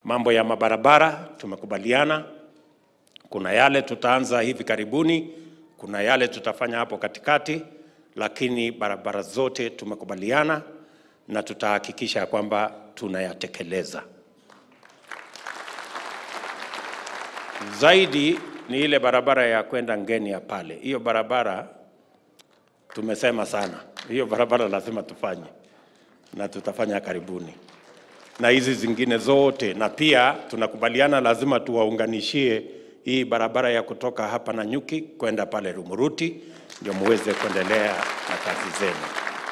Mambo ya mabarabara tumekubaliana, kuna yale tutaanza hivi karibuni, kuna yale tutafanya hapo katikati, lakini barabara zote tumekubaliana na tutahakikisha kwamba tunayatekeleza. Zaidi ni ile barabara ya kwenda Ngenia pale, hiyo barabara tumesema sana, hiyo barabara lazima tufanye na tutafanya karibuni, na hizi zingine zote, na pia tunakubaliana lazima tuwaunganishie hii barabara ya kutoka hapa Nanyuki kwenda pale Rumuruti, ndio muweze kuendelea na kazi zenu.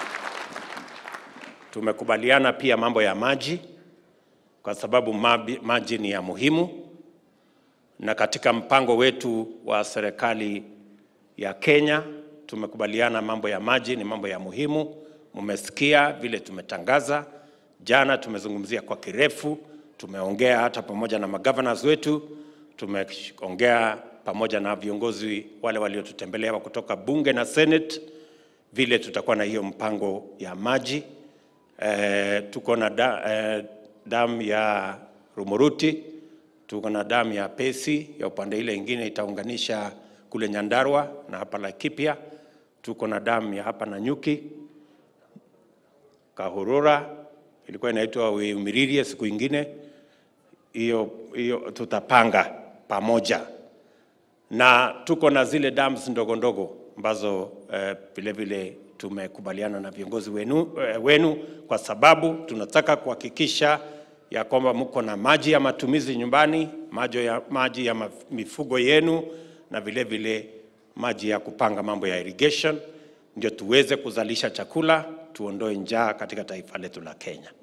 Tumekubaliana pia mambo ya maji, kwa sababu mabi- maji ni ya muhimu, na katika mpango wetu wa serikali ya Kenya tumekubaliana mambo ya maji ni mambo ya muhimu. Mmesikia vile tumetangaza jana, tumezungumzia kwa kirefu, tumeongea hata pamoja na magovernors wetu, tumeongea pamoja na viongozi wale waliotutembelea kutoka bunge na senate, vile tutakuwa na hiyo mpango ya maji. Eh, tuko na da, eh, damu ya Rumuruti, tuko na damu ya Pesi ya upande ile ingine itaunganisha kule Nyandarua na hapa Laikipia. Tuko na damu ya hapa Nanyuki, Kahurura ilikuwa inaitwa Umiririe siku ingine, hiyo hiyo tutapanga pamoja, na tuko na zile dams ndogo ndogo ambazo eh, vile vile tumekubaliana na viongozi wenu, eh, wenu kwa sababu tunataka kuhakikisha ya kwamba mko na maji ya matumizi nyumbani, maji ya, maji ya maf- mifugo yenu na vile vile maji ya kupanga mambo ya irrigation, ndio tuweze kuzalisha chakula, tuondoe njaa katika taifa letu la Kenya.